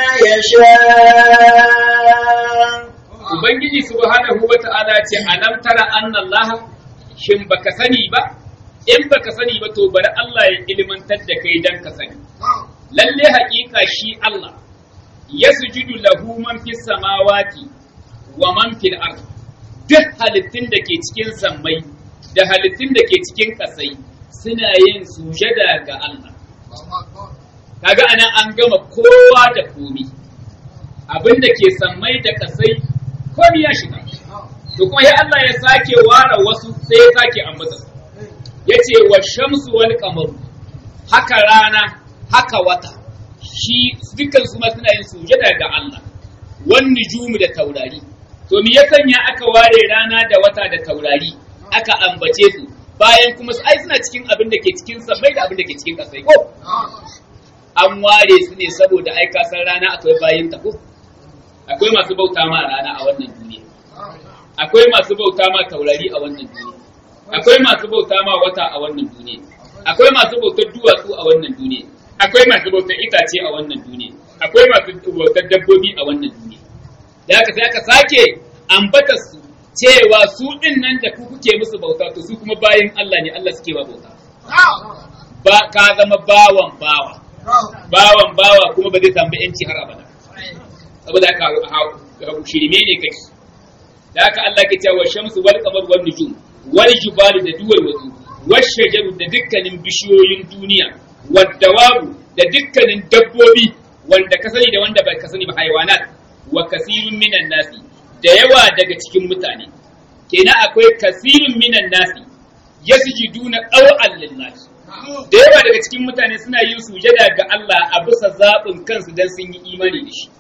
يشاء Ubangiji subhanahu wa ta'ala ce alam tara anna Allah shin baka sani ba in baka sani ba to bari Allah ya ilmantar da kai dan ka sani lalle haƙiƙa shi Allah yasjudu lahu man fis samawati wa man fil ard duk halittun da ke cikin sammai da halittun da ke cikin kasai suna yin sujada ga Allah kaga anan an gama kowa da komi abin da ke sammai da kasai komi ya shiga to kuma ya Allah ya sake ware wasu sai ya sake ambata yace wa shamsu wal qamaru haka rana haka wata shi dukkan su ma suna yin sujada ga Allah wan nujumu da taurari to me ya sanya aka ware rana da wata da taurari aka ambace su bayan kuma ai suna cikin abin da ke cikin sammai da abin da ke cikin kasai ko an ware su ne saboda ai san rana akwai bayin ta ko akwai masu bauta ma rana a wannan duniya akwai masu bauta ma taurari a wannan duniya akwai masu bauta ma wata a wannan duniya akwai masu bautar duwatsu a wannan duniya akwai masu bautar itace a wannan duniya akwai masu bautar dabbobi a wannan duniya da haka sai aka sake ambata su cewa su din nan da ku kuke musu bauta to su kuma bayan Allah ne Allah suke wa bauta ba ka zama bawan bawa bawan bawa kuma ba zai samu yanci har abada saboda haka shirme ne kai da haka Allah ke cewa shamsu wal qamar wan nujum wal jibalu da duwar wasu wash shajaru da dukkanin bishiyoyin duniya wad dawabu da dukkanin dabbobi wanda ka sani da wanda bai ka sani ba haiwanat wa kasirun minan nasi da yawa daga cikin mutane kenan akwai kasirun minan nasi yasjuduna qaw'an lillahi da yawa daga cikin mutane suna yin sujada ga Allah a bisa zaɓin kansu dan sun yi imani da shi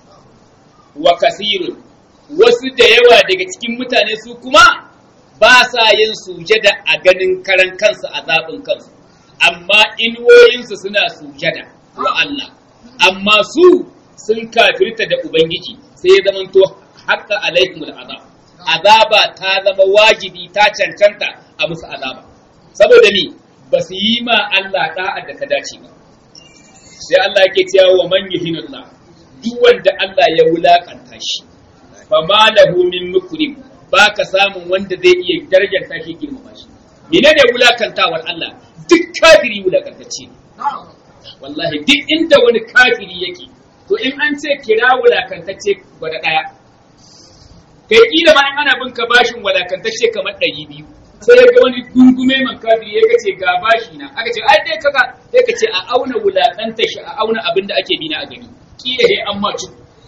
wa kasirun wasu da yawa daga cikin mutane su kuma ba sa yin sujada a ganin karan kansu a zaɓin kansu amma inuwoyinsu suna sujada wa Allah amma su sun kafirta da Ubangiji sai ya zamanto haƙƙa alaikumul azab azaba ta zama wajibi ta cancanta a musu azaba saboda ni ba su yi ma Allah da'a da ka dace ba sai Allah yake cewa wa man yuhinullah duk wanda Allah ya wulakanta shi fa ma lahu min mukrim baka samun wanda zai iya darajar tashi girmama shi menene wulakantawar Allah duk kafiri wulakantacce wallahi duk inda wani kafiri yake to in an ce kira wulakantacce gwada daya kai kila ma in ana bin ka bashin wulakantacce kamar ɗari biyu sai ya ga wani gungume man kafiri ya ce ga bashi na aka ce ai dai kaka sai ka ce a auna wulakanta shi a auna abin da ake bina a gani kila dai an macu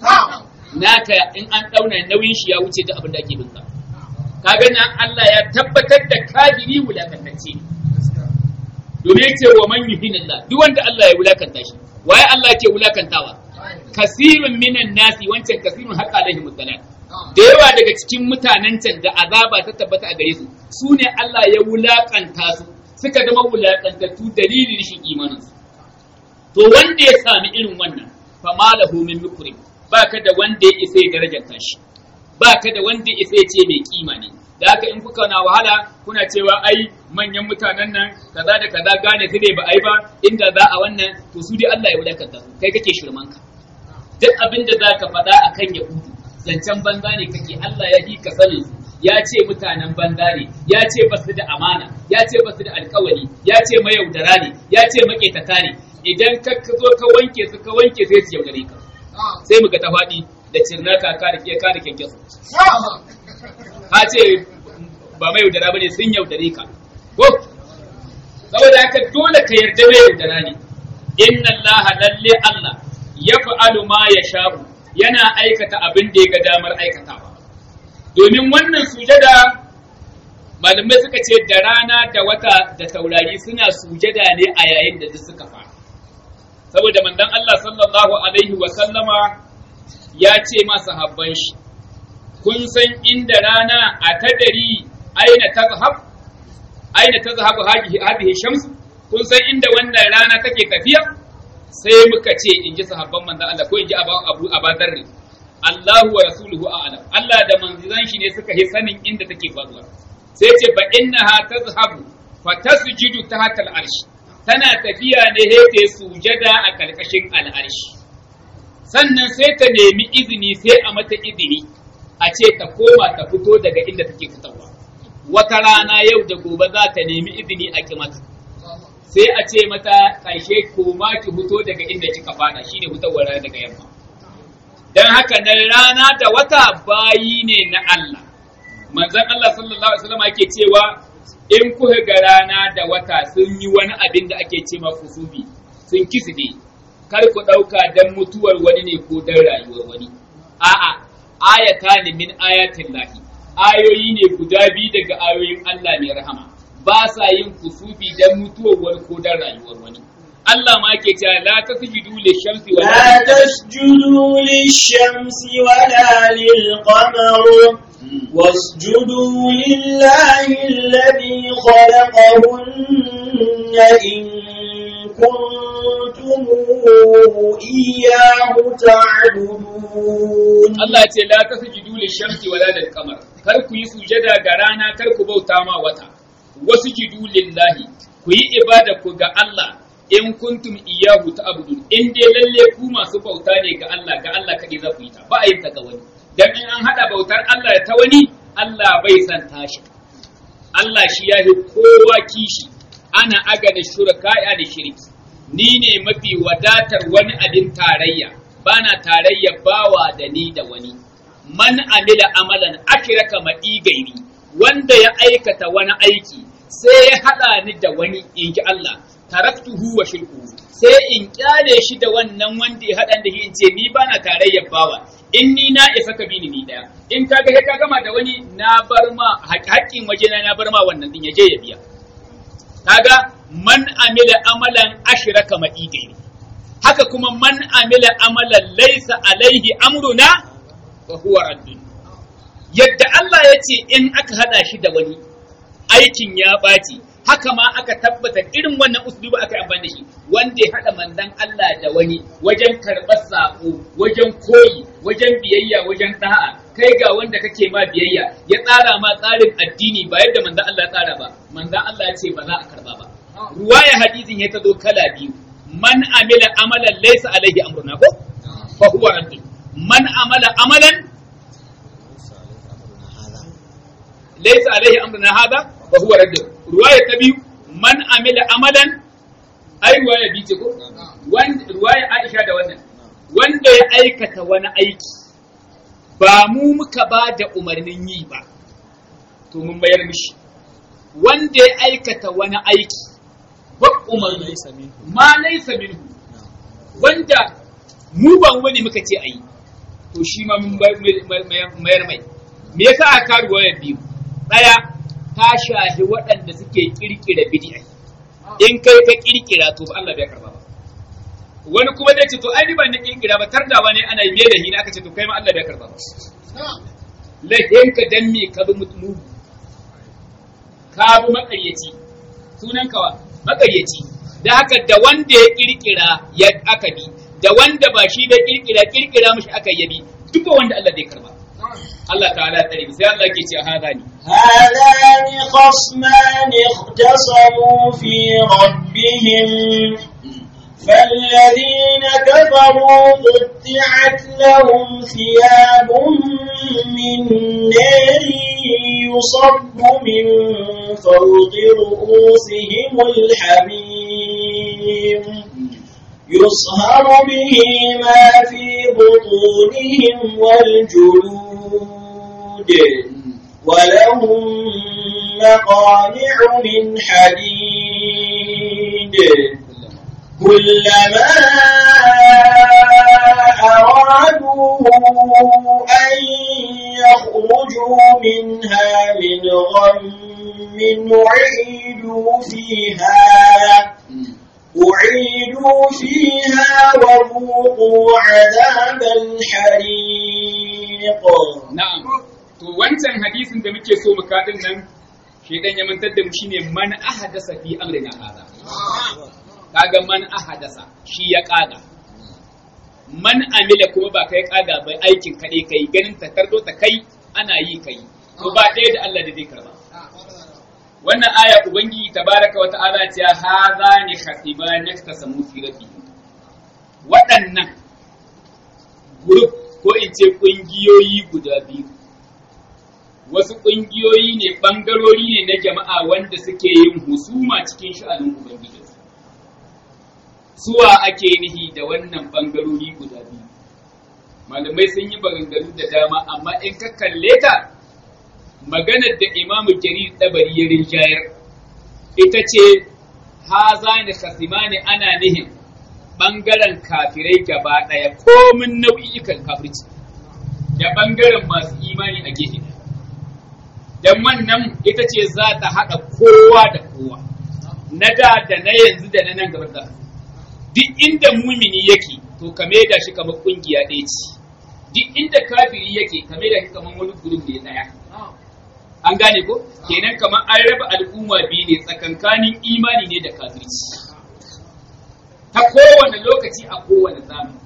naka in an dauna nauyin shi ya wuce da abin da ake binka kaga nan Allah ya tabbatar da kafiri wulakantacce domin yace wa man yuhinillah duk wanda Allah ya wulakanta shi waye Allah ke wulakantawa kasirun minan nasi wancan kasirun haqa alaihi mutalan da yawa daga cikin mutanen can da azaba ta tabbata a gare su su ne Allah ya wulakanta su suka zama wulakantattu dalilin shi imanin su to wanda ya sami irin wannan fa malahu min mukrim baka da wanda ya isa ya darajarta shi baka da wanda ya isa ya ce mai kima ne da haka in kuka na wahala kuna cewa ai manyan mutanen nan kaza da kaza gane su ne ba ai ba inda za a wannan to su dai Allah ya wulakanta su kai kake shirman ka duk abin da zaka faɗa akan yahudu zancen banza ne kake Allah ya yi ka sanin su ya ce mutanen banza ne ya ce ba su da amana ya ce ba su da alkawari ya ce mayaudara ne ya ce maƙetata ne idan ka zo ka wanke su ka wanke sai su yaudare ka sai muka ta faɗi da cirnaka ka da ka da kyankyasu ka ce ba mayaudara ba ne sun yaudare ka ko saboda haka dole ka yarda mai yaudara ne inna allaha lalle Allah ya fa'alu ma ya sha'u yana aikata abin da ya ga damar aikatawa domin wannan sujada malamai suka ce da rana da wata da taurari suna sujada ne a yayin da suka fara saboda manzon Allah sallallahu alaihi wa sallama ya ce masa habban shi kun san inda rana a tadari aina tazhab aina tazhabu hadhihi shams kun san inda wannan rana take tafiya sai muka ce in ji sahabban manzon Allah ko in ji Abu Abadar Allahu wa rasuluhu a'lam Allah da manzon shi ne suka yi sanin inda take faruwa sai ce fa innaha tazhabu fa tasjudu tahta al-arsh tana tafiya ne he ta sujada a kalkashin al-arsh sannan sai ta nemi izini sai a mata izini a ce ta koma ta fito daga inda take fitowa wata rana yau da gobe za ta nemi izini a kimata sai a ce mata ƙarshe koma ki fito daga inda kika fada shine fitowar rana daga yamma dan haka nan rana da wata bayi ne na Allah manzon Allah sallallahu alaihi wasallam yake cewa in kuka ga rana da wata sun yi wani abin da ake ce kusubi sun kisbe kar ku ɗauka dan mutuwar wani ne ko dan rayuwar wani a'a ayatan min ayatin lahi ayoyi ne guda biyu daga ayoyin Allah mai rahama ba sa yin kusufi dan mutuwar wani ko dan rayuwar wani Allah ma ke cewa la tasjudu lishamsi wa لا تسجدوا للشمس ولا للقمر واسجدوا لله الذي خلقهن إن كنتم إياه تعبدون Allah ya ce la tasjudu lishamsi wala lilqamar kar ku yi sujada ga rana kar ku bauta ma wata wasjudu lillahi ku yi ibada ku ga Allah in kuntum iyyahu ta'budun in dai lalle ku masu bauta ne ga Allah ga Allah kadai za ku yi ta ba a yin ta ga wani dan in an hada bautar Allah ta wani Allah bai san tashi Allah shi ya kowa kishi ana aga da shuraka da shirki ni ne mafi wadatar wani abin tarayya bana tarayya bawa da ni da wani man amila amalan akiraka ma'i gairi wanda ya aikata wani aiki sai ya hada ni da wani in ji Allah taraktuhu wa shirku sai in kyale shi da wannan wanda ya hada da shi in ce ni bana tarayya bawa in ni na isa ka bi ni ni daya in kaga sai ka gama da wani na bar ma haƙƙin wajena na bar ma wannan din ya je ya biya kaga man amila amalan ashraka ma'i gairi haka kuma man amila amalan laysa alaihi amruna fa huwa raddun yadda Allah ya ce in aka hada shi da wani aikin ya ɓaci haka ma aka tabbata irin wannan uslubu aka yi amfani da shi wanda ya haɗa mandan Allah da wani wajen karɓar saƙo wajen koyi wajen biyayya wajen ɗa'a kai ga wanda kake ma biyayya ya tsara ma tsarin addini ba yadda mandan Allah ya tsara ba mandan Allah ya ce ba za a karɓa ba ruwaya hadisin ya tazo kala biyu man amila amalan laysa alaihi amruna ko fa huwa raddun man amala amalan laysa alaihi amruna hada fa huwa raddun ruwaya ta biyu man amila amalan ai ruwaya bi ce ko wanda ruwaya Aisha da wannan wanda ya aikata wani aiki ba mu muka ba da umarnin yi ba to mun bayar mishi wanda ya aikata wani aiki ba umarni ma laisa minhu wanda mu ba mu ne muka ce ayi to shi ma mun mayar mai me yasa aka karu wayar biyu daya ta shahi waɗanda suke kirkira bid'a in kai ka kirkira to Allah bai karba ba wani kuma zai ce to ai ni ban na kirkira ba tardawa ne ana yi da hina aka ce to kai ma Allah bai karba ba lahin ka dan me ka bi mutu ka bi makaryaci sunan kawa makaryaci da haka da wanda ya kirkira ya aka bi da wanda ba shi da kirkira kirkira mishi aka yabi duka wanda Allah zai karba Allah ta'ala ya tsare sai Allah ke ce hada ni هذان خصمان اختصموا في ربهم فالذين كفروا قطعت لهم ثياب من نار يصب من فوق رؤوسهم الحميم يصهر به ما في بطونهم والجلود ولهم مقامع من حديد كلما أرادوا أن يخرجوا منها من غم أعيدوا فيها أعيدوا فيها وذوقوا عذاب الحريق na'am to wancan hadisin da muke so mu kadin nan shedan ya mantar da mu shine man ahadasa fi amrina hada kaga man ahadasa shi ya kaga man amila kuma ba kai kaga bai aikin kaɗai kai ganin takardo ta kai ana yi kai to ba ɗaya da Allah da zai karba wannan aya ubangiji tabaraka wa ta'ala ce hadha ni khatiban yaktasamu fi rabbi waɗannan group ko in ce ƙungiyoyi guda biyu wasu ƙungiyoyi ne ɓangarori ne na jama'a wanda suke yin husuma cikin sha'anin ubangiji suwa ake nihi da wannan ɓangarori guda biyu malamai sun yi maganganu da dama amma in ka kalle ta maganar da imamu jarir ɗabari ya rinjayar ita ce haza ne kasimani ana nihin ɓangaren kafirai gaba ɗaya komin nau'ikan kafirci da ɓangaren masu imani a gefe don wannan ita ce za ta haɗa kowa da kowa na da da na yanzu da na nan gaba da duk inda mumini yake to ka da shi kamar ƙungiya ɗaya ce duk inda kafiri yake ka da shi kamar wani gurin ne ɗaya an gane ko kenan kamar an raba al'umma biyu ne tsakankanin imani ne da kafirci ta kowane lokaci a kowane zamani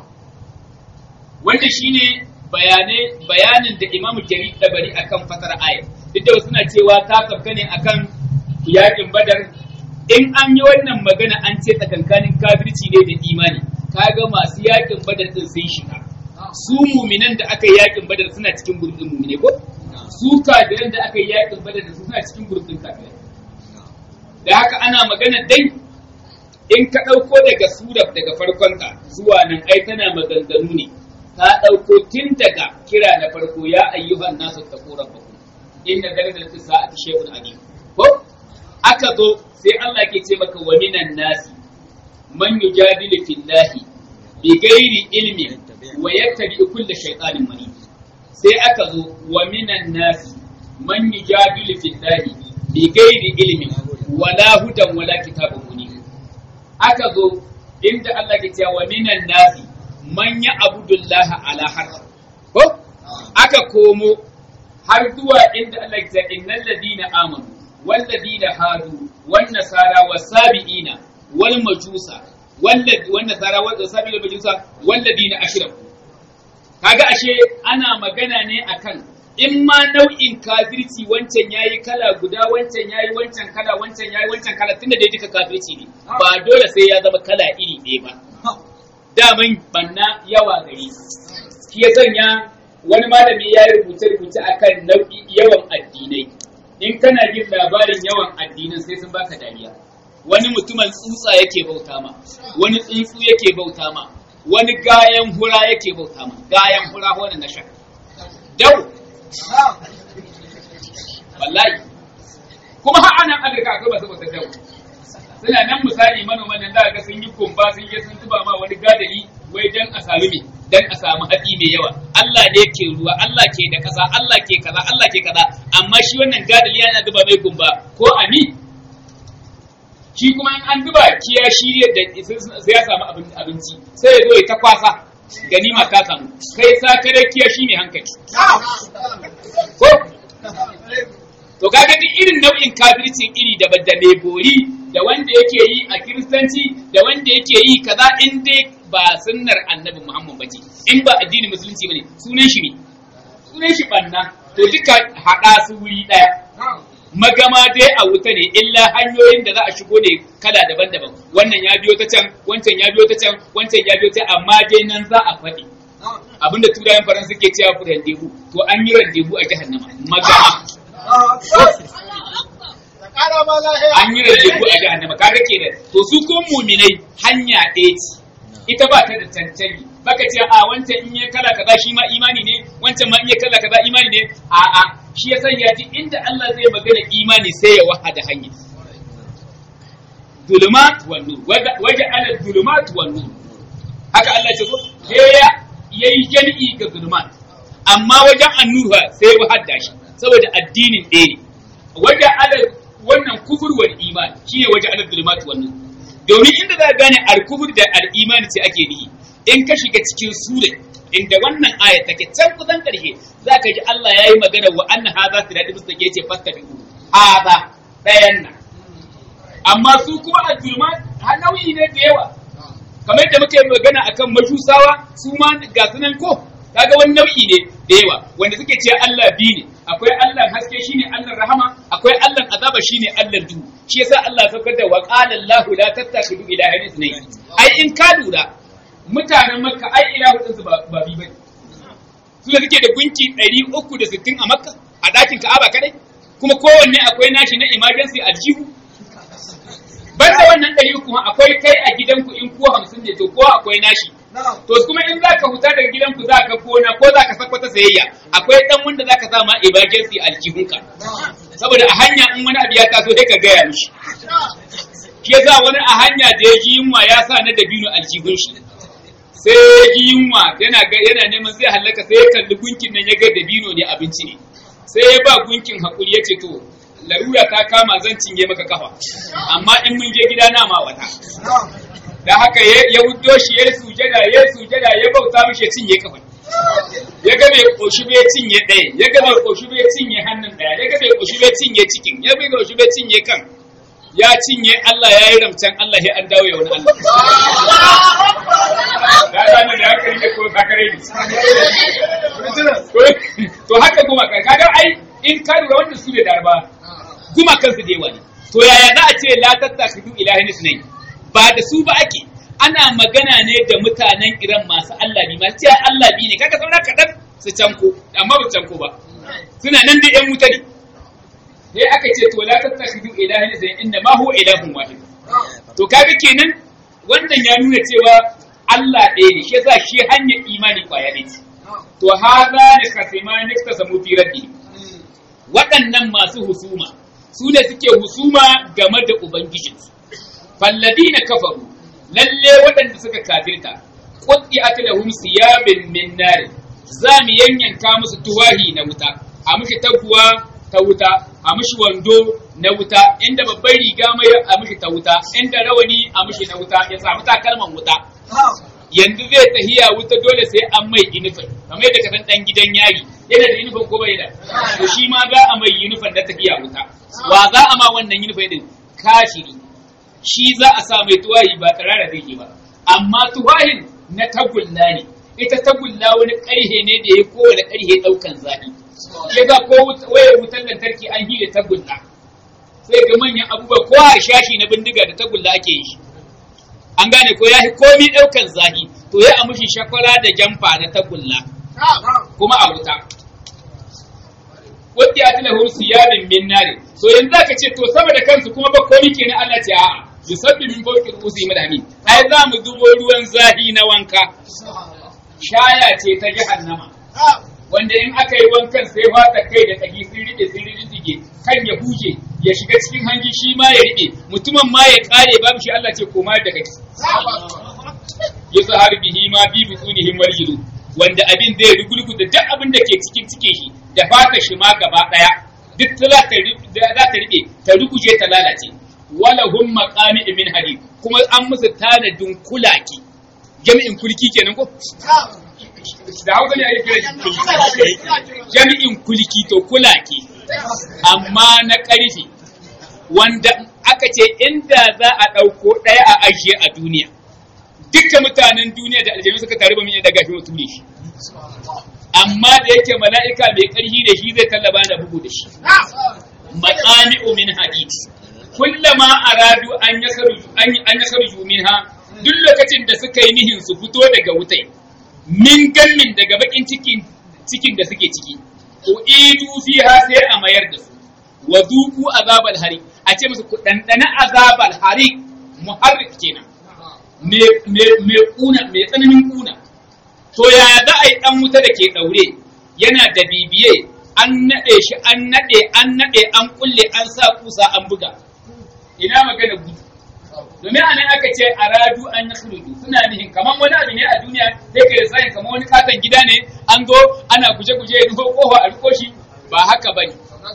wanda shine bayanai bayanin da imamu jarir dabari akan fatar ayat duk da suna cewa ta sabka ne akan yakin badar in an yi wannan magana an ce tsakankanin kafirci ne da imani kaga masu yakin badar din sun shiga su muminan da aka yi yakin badar suna cikin gurbin mumine ko su kafiran da aka yi yakin badar da suna cikin gurbin kafirai da haka ana magana dai in ka ɗauko daga surar daga farkonta zuwa nan ai tana maganganu ne ka ɗauko tun daga kira na farko ya ayyuhan nasu ta koran baku inda darajar ta sa'ati shehun alim ko aka zo sai Allah ke ce maka wa minan nasi man yujadilu fillahi bi ghairi ilmi wa yattabi kulli shaytanin marid sai aka zo wa minan nasi man yujadilu fillahi bi ghairi ilmi wala hudan wala kitabun munir aka zo inda Allah ke cewa minan nasi man ya abudullaha ala harf ko aka komo har zuwa inda Allah ke cewa innal ladina amanu wal ladina hadu wan nasara wasabiina wal majusa wal nasara wal sabiina wal majusa wal ladina ashraku kaga ashe ana magana ne akan in ma nau'in kafirci wancan yayi kala guda wancan yayi wancan kala wancan yayi wancan kala tunda dai duka kafirci ne ba dole sai ya zama kala iri ɗaya ba daman banna yawa gari shi ya sanya wani malami ya yi rubuce rubuce akan nau'i yawan addinai in kana jin labarin yawan addinan sai sun baka dariya wani mutumin tsutsa yake bauta ma wani tsuntsu yake bauta ma wani gayan hura yake bauta ma gayan hura wani na shaka dau wallahi kuma har anan Afirka akwai masu bautar dau suna nan misali manoman nan za ga sun yi kumba sun yi sun zuba ma wani gadari wai dan a sami me dan a samu hatsi mai yawa Allah ne ke ruwa Allah ke da kaza Allah ke kaza Allah ke kaza amma shi wannan gadari yana zuba mai kumba ko ami shi kuma in an zuba kiya shi da sai ya samu abinci sai ya zo ya ta kwasa ganima ta samu kai sakare kiya shi ne hankali ko to kaga duk irin nau'in kafircin iri daban da mai bori da wanda yake yi a kiristanci da wanda yake yi kaza in dai ba sunnar annabi muhammad bace in ba addinin musulunci bane sunan shi ne sunan shi banna to duka hada su wuri daya magama dai a wuta ne illa hanyoyin da za a shigo ne kala daban-daban wannan ya biyo ta can wancan ya biyo ta can wancan ya biyo ta amma dai nan za a faɗi abinda turayen faransa ke cewa ku randebu to an yi randebu a jahannama magama an yi randebu a jahannama kaga kenan to su kun muminai hanya ɗaya ce ita ba ta da cancani baka ce a wancan in ya kala kaza shi ma imani ne wancan ma in ya kala kaza imani ne a a shi ya sanya ji inda Allah zai magana imani sai ya wahada hanya zulumat wan nur waje ala zulumat wan nur haka Allah ce ko ya yayi jami'i ga zulumat amma wajen annuha sai ya hadda shi saboda addinin ɗaya ne wajen ala wannan kufur wal iman shine wajen ala zulumat wan nur domin inda za ka gane al-kufur da al-iman ce ake nihi in ka shiga cikin sura inda wannan aya take can kusan karshe za ka ji Allah ya yi magana wa anna hadha sirati mustaqim yace fastabiqu hadha dayan nan amma su kuma al-zulma nau'i ne da yawa kamar yadda muka yi magana akan majusawa su ma ga sunan ko kaga wani nau'i ne da yawa wanda suke ce Allah bi ne akwai Allah haske shine Allah rahama akwai Allah azaba shine Allah duhu shi yasa Allah ya saukar da wa qala Allahu la tattakhidu ilahan ithnayn ai in ka lura mutanen Makka ai ilahu din su ba ba bi bane su da suke da gunki 360 a Makka a dakin Ka'aba kadai kuma kowanne akwai nashi na emergency aljihu banda wannan ɗari kuma akwai kai a gidanku in ko hamsin ne to ko akwai nashi to kuma in za ka huta daga gidanku za ka kona ko za ka sakwata sayayya akwai ɗan wanda za ka sama emergency aljihunka saboda a hanya in wani abu ya taso sai ka gaya mishi shi yasa wani a hanya da ya ji yunwa ya sa na dabino aljihun shi sai ya ji yunwa yana yana neman zai halaka sai ya kalli gunkin nan ya ga dabino ne abinci ne sai ya ba gunkin hakuri ya ce to larura ta kama zan cinye maka kafa amma in mun je gida na ma wata da haka ya wudo shi ya sujada ya sujada ya bauta mishi ya cinye kafa ya ga bai koshi bai cinye ɗaya ya ga bai koshi bai cinye hannun ɗaya ya ga bai koshi bai cinye cikin ya bai koshi bai cinye kan ya cinye Allah ya yi ramcan Allah ya an dawo ya wani Allah da zani da haka ne ko sakare ne to haka kuma kaga ai in ka lura wannan su ne darba kuma kansu da yawa ne to yaya za a ce la tattakidu ilahin isnai ba da su ba ake ana magana ne da mutanen Iran masu Allah bi masu cewa Allah bi ne kaga saura kaɗan su canko amma ba canko ba suna nan da ƴan wuta ne sai aka ce to la tattakidu ilahin isnai inna ma huwa ilahun wahid to kaga kenan wannan ya nuna cewa Allah ɗaya ne shi yasa shi hanyar imani kwaya ne to haza ne kasimani kasamu fi rabbi waɗannan masu husuma su ne suke husuma game da Ubangijinsu. Fallabi na kafaru, lalle waɗanda suka kafirta, ƙuddi aka da hum siyabin min nari, za mu yanyanka musu tuwahi na wuta, a mushi taguwa ta wuta, a mushi wando na wuta, inda babban riga mai a mushi ta wuta, inda rawani a mushi na wuta, ya samu takalman wuta. yanzu zai tahiya wuta dole sai an mai inifin kamar yadda ka san dan gidan yari yana da inifin ko bai da to shi ma za a mai inifin na tahiya wuta wa za a ma wannan inifin din kashiri shi za a sa mai tuwahi ba tsarara zai yi ba amma tuwahin na tagulla ne ita tagulla wani karhe ne da ya kowane karhe daukan zafi ya ga ko wayar wutar lantarki an hile tagulla sai ga manyan abubuwa ko harshashi na bindiga da tagulla ake yi shi an gane ko ya komi ɗaukan zahi to ya amushi shakwara da jamfa na tagulla kuma a wuta wadda ya tuna hursu yabin min nare so yanzu zaka ce to sama da kansu kuma ba komi kenan Allah ce a'a yusabbi min fawqi ru'usi madami ai za mu zubo ruwan zahi na wanka shaya ce ta jahannama wanda in aka yi wankan sai fata kai da kagi sun rike sun rike kan ya huje ya shiga cikin hanji shi ma ya rike mutumin ma ya kare babu shi Allah ce koma da kake yasa har bihi ma bi butunihim waljilu wanda abin zai rugulgu da duk abin da ke cikin cikin shi da fata shi ma gaba daya duk za ta za ta rike ta ruguje ta lalace wala hum maqami min hadid kuma an musu tanadin kulaki jami'in kulki kenan ko da hausa ne ake kira jami'in kulki to kulaki amma na ƙarfi wanda aka ce inda za a ɗauko ɗaya a ajiye a duniya dukkan mutanen duniya da aljanu suka taru ba mun daga shi mutum ne shi amma da yake mala'ika mai ƙarfi da shi zai tallaba da bugu da shi maqami'u min hadid kullama aradu an yakhruju an yakhruju minha duk lokacin da suka yi nihin su fito daga wutai min gannin daga bakin cikin cikin da suke ciki uidu fiha sai a mayar da su wa duku azabal hari a ce musu ku dandana azabal hari muharrik kenan me me me kuna me tsananin kuna to ya za a yi dan wuta da ke daure yana da bibiye an nade shi an nade an nade an kulle an sa kusa an buga ina magana gudu domin a nan aka ce aradu an yakhruju suna nihin kaman wani abu ne a duniya sai ka sai kaman wani katon gida ne an zo ana guje-guje ya rufo kofa a riko shi ba haka bane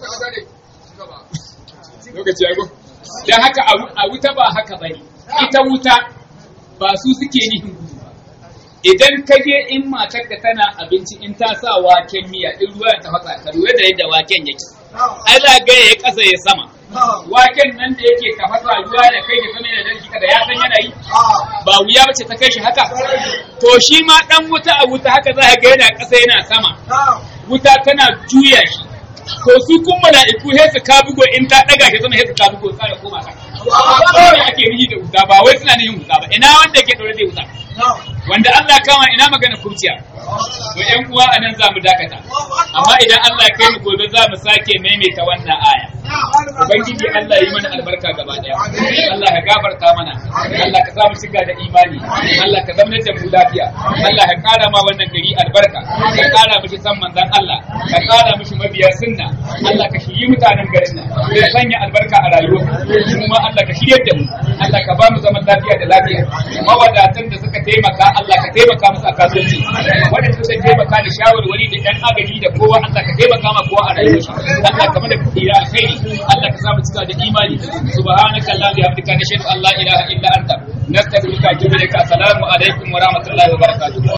lokaci ya go dan haka a wuta ba haka bane ita wuta ba su suke nihin gudu ba idan ka je in matar ka tana abinci in ta sa waken miya in ruwa ta fasa ka lura da yadda waken yake ai za ga ya kasa ya sama waken nan da yake tafasa ruwa da kai da sama da dalki kada ya san yana yi ba wuya bace ta kai shi haka to shi ma dan wuta a wuta haka za ga yana kasa yana sama wuta tana juya shi to su kun mala'iku sai su kabugo in ta daga shi sama sai su kabugo kare koma ka ba ne ake nihi da wuta ba wai suna nihin wuta ba ina wanda yake daure da wuta wanda Allah kama ina magana kurciya to ƴan uwa anan za mu dakata amma idan Allah ya kai mu gobe za mu sake maimaita wannan aya ubangiji Allah yi mana albarka gaba daya Allah ya gafarta mana Allah ka sa mu shiga da imani Allah ka zama da mu lafiya Allah ya kara ma wannan gari albarka ka kara mishi san manzon Allah ka kara mishi mabiya sunna Allah ka shiri mutanen garin nan ka sanya albarka a rayuwa kuma Allah ka shirye da mu Allah ka ba mu zaman lafiya da lafiya mawadatan da suka taimaka Allah ka taimaka musu a kasuwanci wanda suka taimaka da shawarwari da ɗan agaji da kowa Allah ka taimaka ma kowa a rayuwar shi Allah ka mana tsira alkhairi Allah ka samu cika da imani subhanaka allahumma bihamdika nashhadu an la ilaha illa anta nastaghfiruka wa atubu ilaik assalamu alaikum wa rahmatullahi wa barakatuh